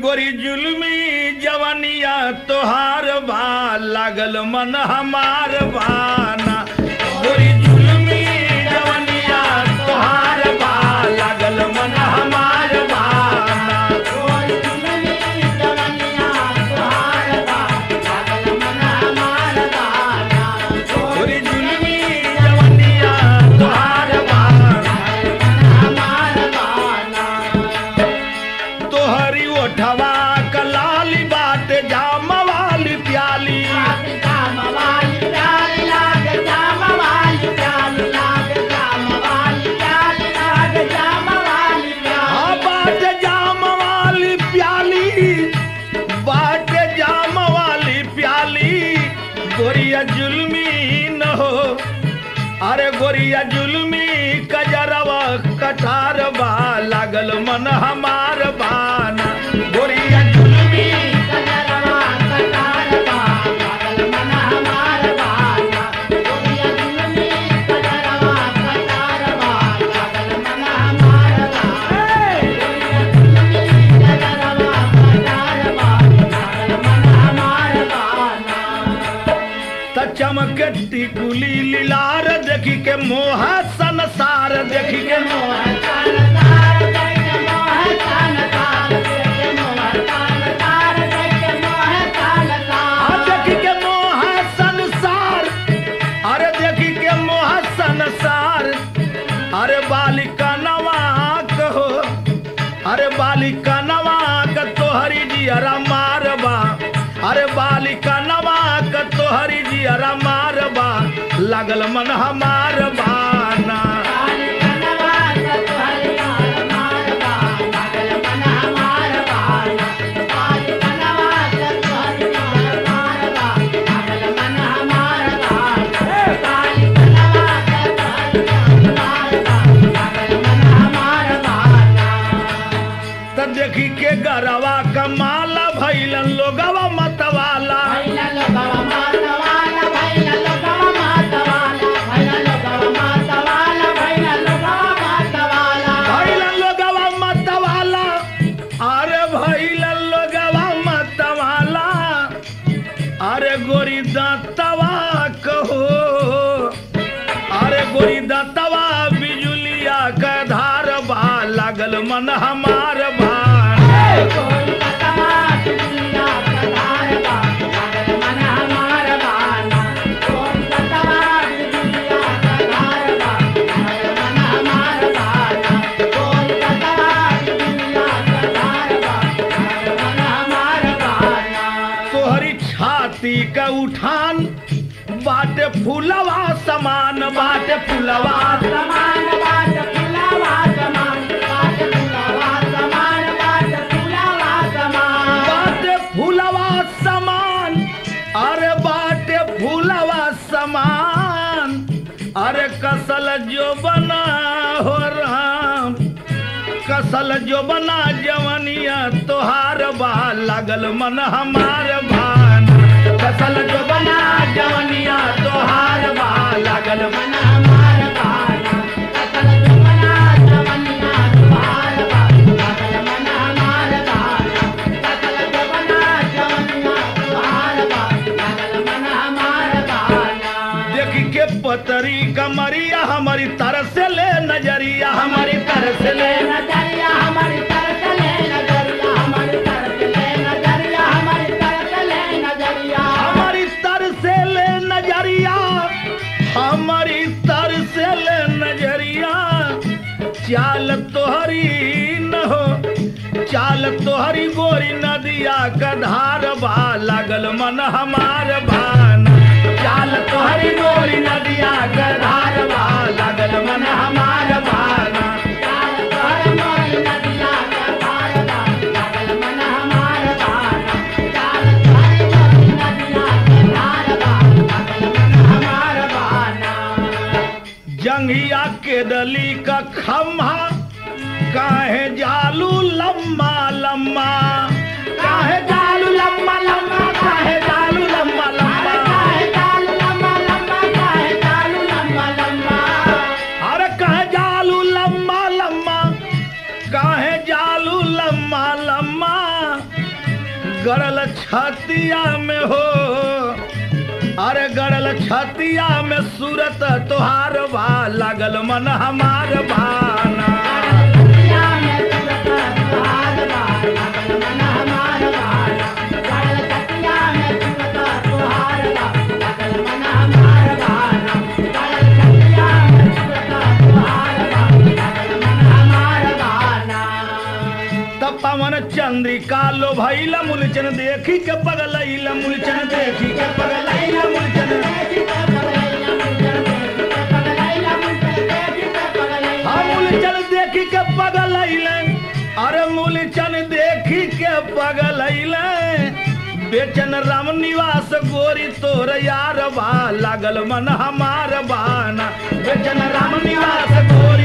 गोरी जुलमी जवनिया तोहार बा लागल मन हमार बाना गोरी जुलमी जवनिया तोहार बा लागल मन हमार बाना गोरी जुलमी जवनिया तोहार बा तोहरी ओठवा कलाली बात जाम वाली प्याली हाँ बात जाम वाली प्याली बात जाम वाली प्याली गोरिया जुलमी न हो अरे गोरिया जुलमी कजरवा कटार बा लागल मन हमार बाना गोरिया जुलमी त चमकती कुली लीलार देखी के मोह संसार देखी के मोह आ देखी के मोह संसार अरे देखी के मोह संसार अरे बालिका नवा कहो अरे बालिका नवा क तोहरी जियरा मारबा अरे बालिका नवा क तोहरी जियरा मारबा लागल मन हमार बाना त देखी के गरवा कमाला भैलन लोगवा मतवाला भैलन लोगवा मतवाला अरे भैलन लोगवा मतवाला अरे गोरी दांतवा कहो अरे गोरी दांतवा बिजुलिया का धार बा लागल मन हमार भान तोहरी छाती का उठान बाटे फूलवा समान बाटे फूलवा बाटे फूलवा समान अरे बाटे फूलवा समान अरे कसल जो बना हो राम कसल जो बना जवनिया तोहार बा लागल मन हमार भान कसल जो बना जवनिया तोहार बा लागल मन हमार भान देखी के पतरी कमरिया हमारी तरस ले नजरिया हमारी तरस ले नजरिया हमारी तरफ ले नजरिया हमारी तरफ ले नजरिया हमारी तरफ ले नजरिया हमारी तरस ले नजरिया हमारी तरस ले नजरिया चाल तोहरी न हो चाल तोहरी गोरी नदिया का धार बा लागल मन हमार भान चाल तोहरी गोरी नदिया का धार बा लागल मन हमार भान चाल तोहर मोर नदिया का धार बा लागल मन हमार बाना चाल तोहर मोर नदिया का धार बा लागल मन हमार बाना जंघिया के दली का खम्हा काहे जालू लम्मा लम्मा काहे जालू लम्मा लम्मा काहे जालू लम्मा लम्मा काहे चाल लम्बा लम्बा काहे चालू लम्बा लम्बा अरे काहे जालू लम्मा लम्मा काहे जालू लम्मा लम्मा अरे गड़ल छतिया में सूरत तोहार बा लागल मन हमार बाना छतिया में सूरत तोहार बा लागल मन हमार बाना गड़ल छतिया में सूरत तोहार बा लागल मन हमार बाना गड़ल छतिया में सूरत तोहार बा लागल मन हमार बाना तब पवन चंद्रिका लो भैला मूलचन देखी के पगलैला मूलचन देखी के पगलैला मूलचन हाँ मूलचन देखी के पगलैले अरे मूलचन देखी के पगलैले बेचन राम निवास गोरी तोर यार बा लागल मन हमार बाना बेचन राम निवास गोरी